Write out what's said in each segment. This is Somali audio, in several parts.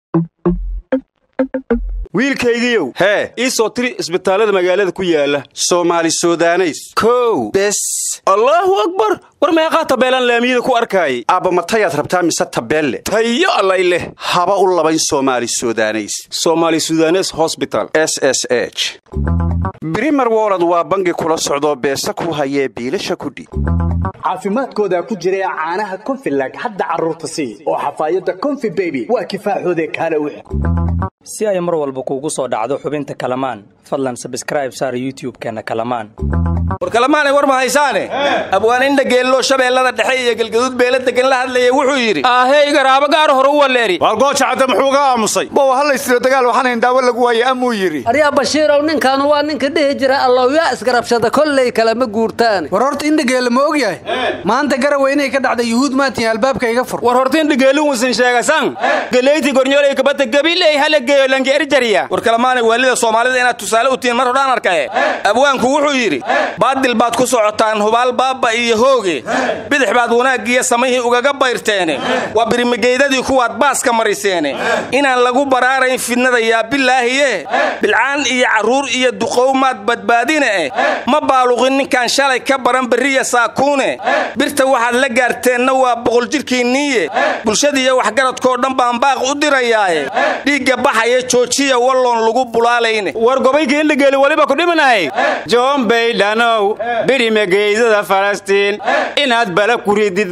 wiilkaygiiow hee ii soo tiri isbitaallada magaalada ku yaala soomaali sudaneys kow bes allaahu akbar war meeqaa tabeelaan laamiyada ku arkaayay aabba matayaad rabtaa mise tabeelle tayo allay leh haba u labayn soomaali sudaneys somaali sudanes hosbital s s h brimer wolod waa bangi kula socdoo beesa ku hayee biilasha kudhiib caafimaadkooda ku jira caanaha konfilag hadda carruurta sii oo xafaayadda konfi beby waa kifaaxoode kaale wix si ay mar walba kuugu soo dhacdo xubinta kalamaan fadlan sabskraib saar youtub-keenna kalamaan war kalamaanay war ma haysaane abwaaninda geelloo shabeellada dhexe iyo galgaduud beela degan la hadlaya wuxuu yidhi aahey garaabo gaar hore u waleeri waar gooja cadde muxuu ga aamusay bow hallaystiro dagaal waxaanayn daawo lagu waaye amuu yidhi aryaa bashiirow ninkaanu waa ninka dhihi jira allowyaa isgarabshada kolley kalama guurtaane war horta indhageelle ma og yahay maanta garawa inay ka dhacda yuhuud maatiin albaabka iga fur war horta indhageelin wusan sheegasan galeyti gornyooley kabata gabiley halageeyo lanki erjariya war kalamaanay waalida soomaalida inaad tusaale u tihiin mar hodhaan arkaye abwaanku wuxuu yidhi baadil baad ku socotaan hubaal baabba iyo hooge bidix baad wanaaggiiyo samihii ugaga bayrteene waa birimigeydadii kuwaad baaska mariseene inaan lagu baraarayn fidnada yaa bilaahiye bilcaan iyo carruur iyo duqow maad badbaadine eh ma baaluqin ninkaan shalay ka baran berriya saakuune birta waxaad la gaarteenna waa boqol jidhkiinniiye bulshadiiyo waxgaradkoo dhan baan baaq u dirayaaye dhiigga baxaya joojiya walloon lagu bulaalayne war gobayka indhageeli weliba ku dhiminahay john baydhanow birimageydada falastiin inaad bala ku ridid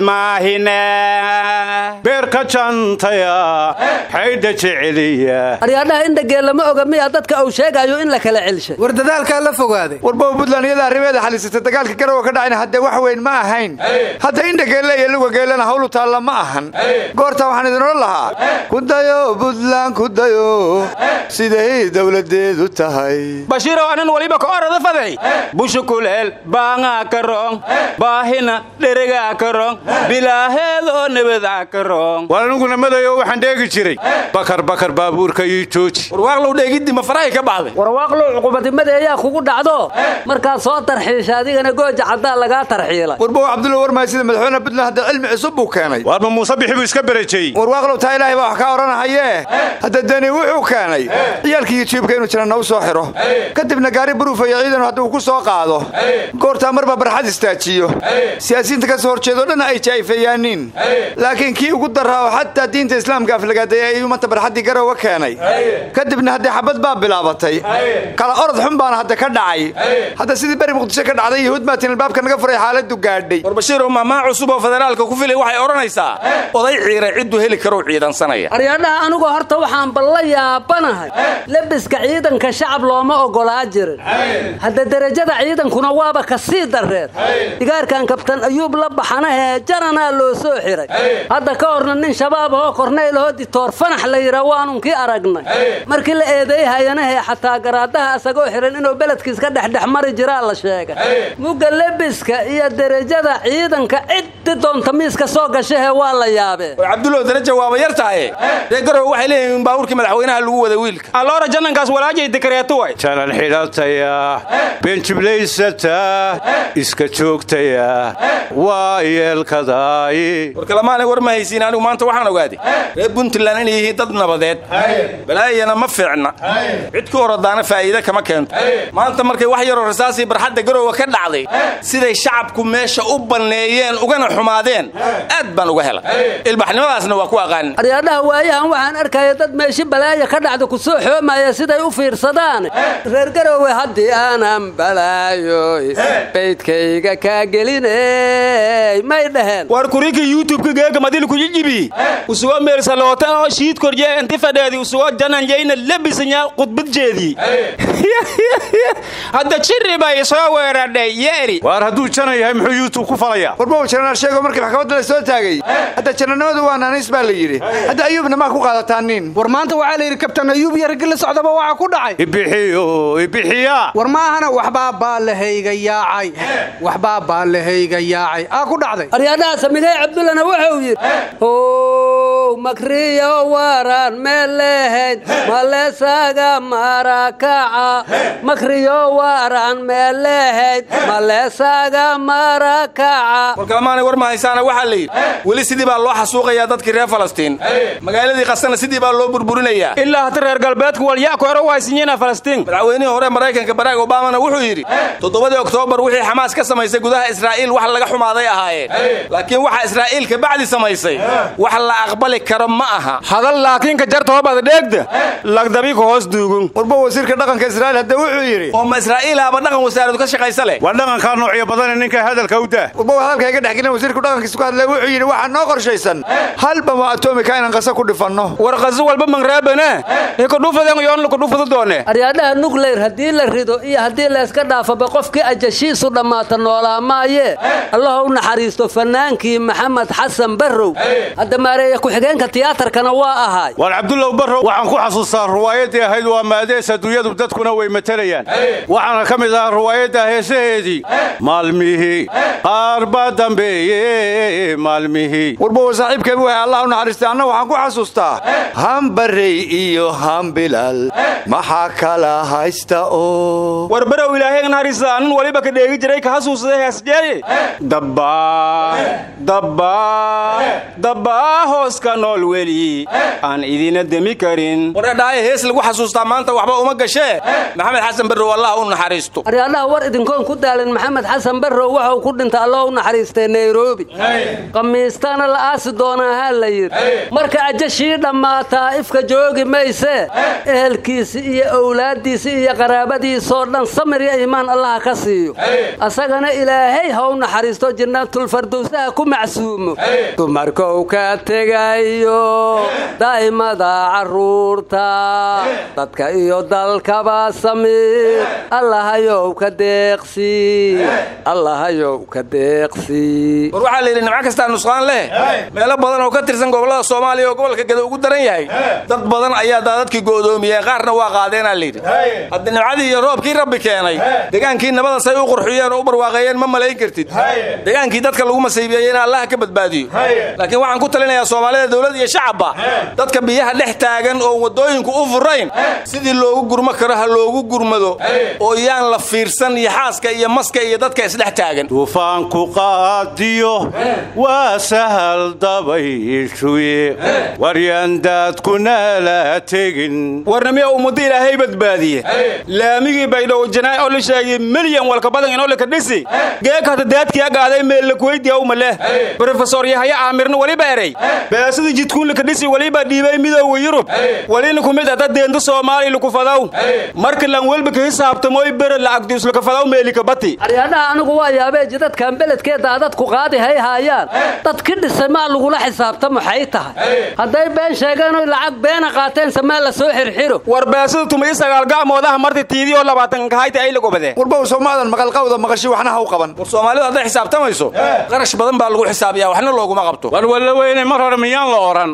maahine beerka jantaya xaydha jeceliya aryaadhaha indhageella ma oga miyaa dadka uu sheegayo in la kala celshay war dadaalkaa la fogaaday warbow buntland iyada arrimeeda xalisata dagaalka garowa ka dhacayna haddee wax weyn ma ahayn hadda indhageelle iyo lugageellana hawlu taalla ma ahan goortaa waxaan idin odhan lahaa kudayo buntland kudayo siday dowladeedu tahay bashiirow anan waliba ka orada faday bushu kuleel baangaa ka roong baahina dheregaa ka roong bilaaheedoo nebadaa ka roong waar aniguna madayo waxaan dheegi jiray bakar bakar baabuurka ii jooji warwaaqlow dheegiddi ma farahay ka baxday warwaaqlow cuqubadimada ayaa kugu dhacdo markaad soo tarxiisha adigana gooja caddaa lagaa tarxiilay warbow cabdulla warmahay sida madaxweyne puntland hadda cilmi cusub buu keenay waar ma muuse bixi buu iska berajeyey warwaaqlow taa ilaahay baa wax kaa odhanahayee hadda deni wuxuu keenay ciyaalkii yujiibka inuu jira nagu soo xidho kadibna gaari buruufayo ciidanu hadduu ku soo qaado goortaa marba barxad istaajiyo siyaasiyiinta ka soo horjeedoo dhan ay jaa'ifeeyaaniin laakiin kii ugu darraa oo xataa diinta islaamka aflagaaday ayuu manta barxaddii garowa keenay kadibna haddee xabad baa bilaabatay kala orod xun baana hadda ka dhacay hadda sidii beri muqdisho ka dhacday yuhuud maatiin albaabka naga furay xaaladdu gaadhay war bashiirow mahmaa cusub oo federaalka ku filay waxay odhanaysaa oday ciiray cidduu heli karou ciidansanaya aryaadhaha anigoo horta waxaan balla yaabanahay lebiska ciidanka shacab looma oggolaa jirin hadda derajada ciidankuna waaba ka sii darreed digaarkan kabtan ayuub la baxanahee jaranaa loo soo xiray hadda ka horna nin shabaab ahoo kornaylahoo ditoor fanax la yidhaa waanunkii aragnay markii la eedeeyhayanahee xataa garaadaha asagoo xiran inuu beledkiis ka dhexdhex mari jiraa la sheegay mugga lebiska iyo derajada ciidanka ciddi doonta miiska soo gashahee waa la yaabee war cabdullow daraja waaba yar tahaye ree garowe waxay leeyihiin baabuurkii madaxweynaha lagu wada wiilka alloora jannankaas walaajay dikareeto way jalan xidhataya beenjiblaysata iska joogtaya waa yeelkadaay war kalamaanay war ma haysiin anigu maanta waxaan ogaaday reer puntland inay yihiin dad nabadeed balaayana ma fiicna cid ku oradaana faa'iide kama keento maanta markay wax yaroo rasaasii barxadda garowa ka dhacday siday shacabku meesha u banneeyeen ugana xumaadeen aad baan uga helay ilbaxnimadaasna waa ku aqaanin aryaadhaha waayahan waxaan arkaya dad meeshi balaaya ka dhacda ku soo xoomaya siday u fiirsadaan reer garowe haddii aanan balaayoy baydkayga kaa geliney may dhaheen war kurika youtubeka geega madil kujijibi usugo meelsaloota oo shiid korje inti fadheedi usugo janan yayna lebisanya khudbadjeedii hadda jiri bay soo weeradhay yeeri waar hadduu jana yahay muxuu youtub ku falayaa warbow janaal sheego markii maxkamadda la soo taagay hadda janannimadu waa naaniis baa la yidhi hadda ayuubna maa ku qaadataa nin war maanta waxaa la yidhi kabtan ayuub iyo raggi la socdaba waxaa ku dhacay ibixiyo ibixiya war maahana waxbaa baalahayga yaacay waxbaa baalahayga yaacay aa ku dhacday aryaadhaha samigay cabdullana wuxuu yidhi makriyo waran meelehayd maleesaga marakaca makriyo waran meelehayd maleesaga marakaca warkalmaanay war mahaysaana waxaa la yidhi weli sidii baa loo xasuuqayaa dadkii reer falastiin magaaladii qasana sidii baa loo burburinayaa ilaa hata reer galbeedku walyaku hore waysinyena falastiin madaxweynihii hore maraykanka barack obamana wuxuu yidhi toddobadii oktoobar wixii xamaas ka samaysay gudaha israa'iil wax laga xumaaday ahaayeen laakiin waxa israa'iil ka bacdi samaysay wax la aqbali karo ma aha hadal laakiinka jarta hobad dheegda lagdabiku hoos duugun warba wasiirka dhaqanka israa'iil hadda wuxuu yidhi oo ma israa'iilaaba dhaqan wasaaradu ka shaqaysa leh waa dhaqankaa noocyo badane ninka hadalka u dah warba hadalka iga dhexgelin wasiirku dhaqankiisa ku hadlay wuxuu yidhi waxaa noo qorshaysan hal bamo atomika inaan qasa ku dhifanno warqaso walba mangraabane ikudhufaden yoon kudhufadu doone aryaadhaha nucleyr haddii la rido iyo haddii layska dhaafaba qofkii ajashiisu dhammaata noolaa maayee allaha u naxariisto fannaankii maxamed xasan barrow hadda maareeya ku-xigeenka tiyaatarkana waa ahaay waar cabdullow barrow waxaan ku xasuustaa ruwaayaddii ahayd waa maadees adduunyadu dadkuna way matelayaan waxaana ka mid ahaa ruwaayadda heesaheedii maalmihii qaar baa dambeeye maalmihii warba saaxiibkeebi wahay allah u naxariistay anna waxaan ku xasuustaa hambarey iyo hambilal maxaa kala haysta oo war barow ilaahay naxariista anan waliba ka dheegi jiray ka hasuusada heesjeeye dabbaa dabbaa dabbaa hooska nool weli aan idina demi karin waradhaaye hees lagu xasuustaa maanta waxba uma gashee maxamed xasan barrow allah u naxariisto aryaadhaha war idinkoon ku daalin maxamed xasan barrow waxau ku dhintay allah u naxariistay nairobi qamiistana la aasi doonaa haa la yidhi marka ajashii dhammaataa ifka joogi maysee ehelkiisi iyo owlaaddiisi iyo qaraabadiisoo dhan samir iyo iimaan allaha ka siiyo asagana ilaahay ha u naxariisto jannaatulfardowsaha ku macsuumo dumarkou ka tegayo daa'imada carruurta dadka iyo dalkaba samir allahayow ka deeqsi allahayow ka deeqsi war waxaa la yidhi nimco kastaa nusqaan leh meelo badan oo ka tirsan gobollada soomaaliya oo gobolka gada ugu daran yahay dad badan ayaa daadadkii go'doomiyeen qaarna waa qaadeenaa layidhi hadda nimcadii iyo roobkii rabbi keenay degaankii nabada say u qurxiyeen oo u barwaaqeeyeen ma malayn kartid degaankii dadka lagu masaybiyeeyey in allaha ka badbaadiyo laakiin waxaan ku talinayaa soomaalida dowlad iyo shacabba dadka biyaha dhex taagan oo waddooyinku u furayn sidii loogu gurmo karo ha loogu gurmado oo yaan la fiirsan iyo xaaska iyo maska iyo dadka isdhex taagan duufaanku qaadiyo waa sahal dabayshuye waryaandaadkuna la tegin warnamiya ummadda ilaahay badbaadiye laamigii baydhow janaay oo la sheegay milyan walka badan inoo laka dhisi geekata daadkiya gaaday meellakuydiya umaleh brofesor yahaya aamirna waliba erey beesada jidkuun laka dhisi waliba dhiibay midoowa yurub walina kumid ata deenta soomaaliya lakufadaw marka lan welba ka hisaabtamoy bere lacagduuslakafadaw meelika bati aryaadhaha anigu waa yaabee jidadkan beledkee daadadku qaadi hay haayaan dadki dhisay maa lagula xisaabtamo xay tahay hadday been sheegeen oy lacag beena qaateense maa la soo xirxiro war beesada tuma i sagaal gacmoodaha marta tiidiyoo labaatan kahayta ay lagobade warba soomaadan maqalqawda maqashi waxna ha u qaban war soomaalidu hadday xisaabtamayso qarash badan baa lagu xisaabiyaa waxna looguma qabto war walla weyne mar hore miyaan la odhan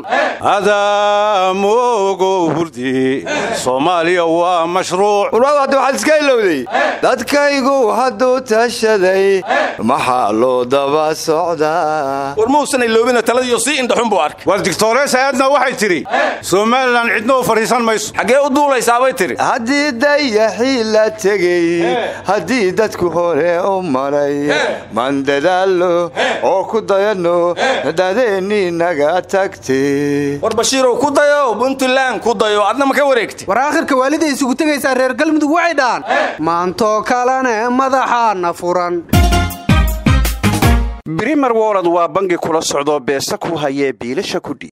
adaamogo hurdi soomaaliya waa mashruuc warwaadu hadda waxaad iska ilowday dadkaygu hadduu tashaday maxaa loo daba socdaa war mausan iloobina taladiyo sii indhaxun buu arkay war digtores aadna waxay tidhi somalilan cidna u fadhiisan mayso xaggee u duulaysaabay tidhi haddii dayaxii la tegey haddii dadku hore u maray maan dadaallo oo ku dayanno dadeennii naga tagtay war bashiirow ku dayo puntland ku dayo adna ma ka wareegtay war aakhirka waaliday isugu tegaysaa reer galmudug waxay dhahaan maantoo kalene madaxaana furan brimer wolod waa bangi kula socdoo beesa ku hayee biilasha kudhiib